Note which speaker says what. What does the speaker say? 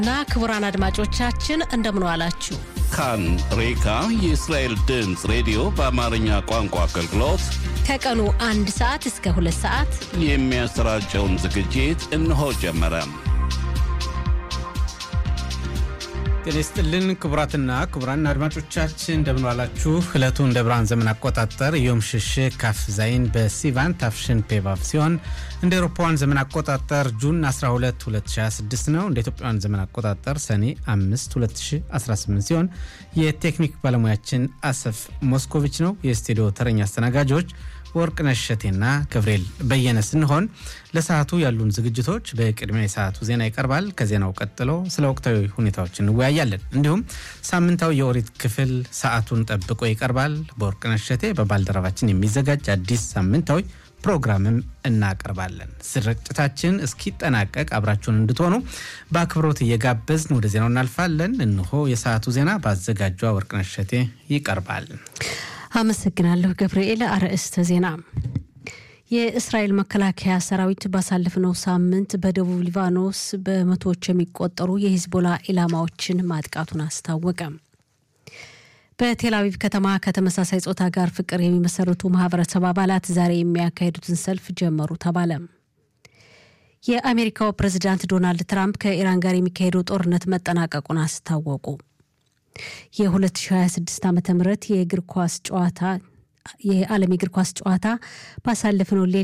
Speaker 1: እና ክቡራን አድማጮቻችን እንደምን ዋላችሁ።
Speaker 2: ካን ሬካ የእስራኤል ድምፅ ሬዲዮ በአማርኛ ቋንቋ አገልግሎት
Speaker 1: ከቀኑ አንድ ሰዓት እስከ ሁለት ሰዓት
Speaker 2: የሚያሰራጨውን ዝግጅት እነሆ ጀመረ።
Speaker 3: ጤና ይስጥልን ክቡራትና ክቡራን አድማጮቻችን እንደምን ዋላችሁ። ዕለቱ እንደ ብርሃን ዘመን አቆጣጠር ዮም ሽሽግ ካፍ ዛይን በሲቫን ታፍሽን ፔቫቭ ሲሆን እንደ ኤሮፓውያን ዘመን አቆጣጠር ጁን 12 2026 ነው። እንደ ኢትዮጵያውያን ዘመን አቆጣጠር ሰኔ 5 2018 ሲሆን የቴክኒክ ባለሙያችን አሰፍ ሞስኮቪች ነው። የስቱዲዮ ተረኛ አስተናጋጆች ወርቅነሽ እሸቴና ገብርኤል በየነ ስንሆን ለሰዓቱ ያሉን ዝግጅቶች በቅድሚያ የሰዓቱ ዜና ይቀርባል። ከዜናው ቀጥሎ ስለ ወቅታዊ ሁኔታዎች እንወያያለን። እንዲሁም ሳምንታዊ የኦሪት ክፍል ሰዓቱን ጠብቆ ይቀርባል። በወርቅነሽ እሸቴ በባልደረባችን የሚዘጋጅ አዲስ ሳምንታዊ ፕሮግራምም እናቀርባለን። ስርጭታችን እስኪጠናቀቅ አብራችሁን እንድትሆኑ በአክብሮት እየጋበዝን ወደ ዜናው እናልፋለን። እንሆ የሰዓቱ ዜና በአዘጋጇ ወርቅነሽ እሸቴ ይቀርባል።
Speaker 1: አመሰግናለሁ ገብርኤል። አርዕስተ ዜና የእስራኤል መከላከያ ሰራዊት ባሳለፍነው ሳምንት በደቡብ ሊባኖስ በመቶዎች የሚቆጠሩ የሂዝቦላ ኢላማዎችን ማጥቃቱን አስታወቀ። በቴል አቪቭ ከተማ ከተመሳሳይ ጾታ ጋር ፍቅር የሚመሰርቱ ማህበረሰብ አባላት ዛሬ የሚያካሄዱትን ሰልፍ ጀመሩ ተባለ። የአሜሪካው ፕሬዚዳንት ዶናልድ ትራምፕ ከኢራን ጋር የሚካሄደው ጦርነት መጠናቀቁን አስታወቁ። የ2026 ዓ ም የእግር ኳስ ጨዋታ የዓለም የእግር ኳስ ጨዋታ ባሳለፍነው